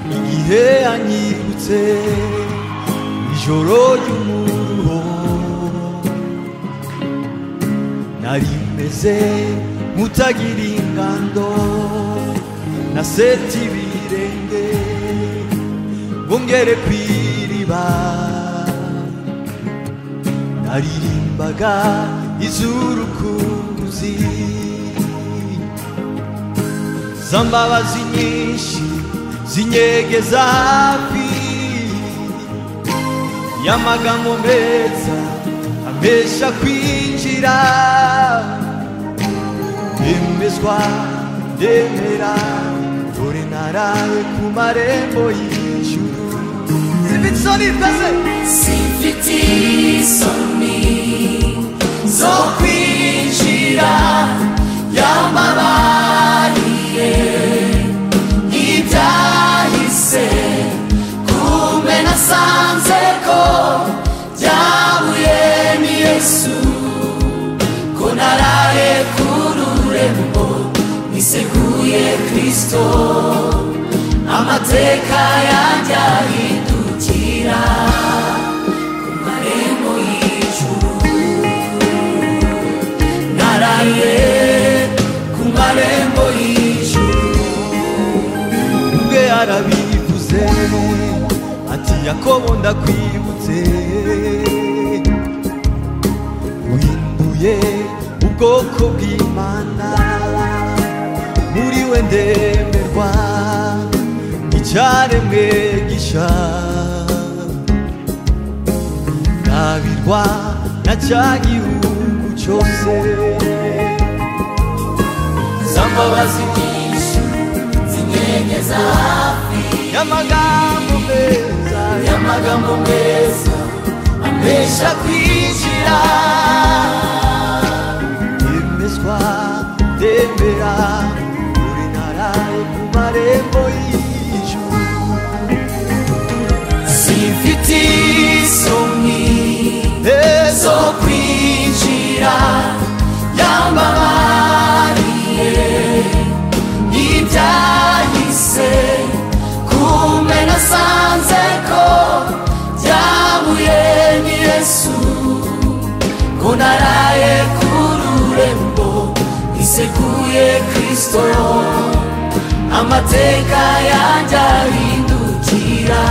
igihe anyibutse ijoro ry'umuruho nari meze nk'utagira ingando nasetse ibirenge ngo ngere ku iriba naririmbaga izurukuzi z'ambabazi nyinshi zinyegeza hafi y'amagambo meza amesha kwinjira ndemezwa ndemera dore naraye ku marembo y'ijuru zibitsoni mbese simfite isoni zo kwinjira yamabariye ibyahise kumbe nasanze ko byabuye ni yesu ko naraye ku rurembo niseguye kristo amateka yanjye ahindukira ku marembo y'ijuru naraye ku marembo y'ijuru ubwe arabivuze ati yakobo ndakwibutse uhinduye ubwoko bw'imana muri we ndemerwa icyaremwe gisha ndabirwa na cya gihugu cyose z'ambabazi nyinshi zinyegeza hafi y'amagambo meza y'amagambo meza amesha kwinjira yemezwa ndemera buri ntara yo ku marembo y'ijuru simfite isoni ezo zo kwinjira yambabariye ibyahise kumbe nasanze ko byabuye ni yesu ko naraye ku rurembo niseguye kristo amateka yanjye ahindukira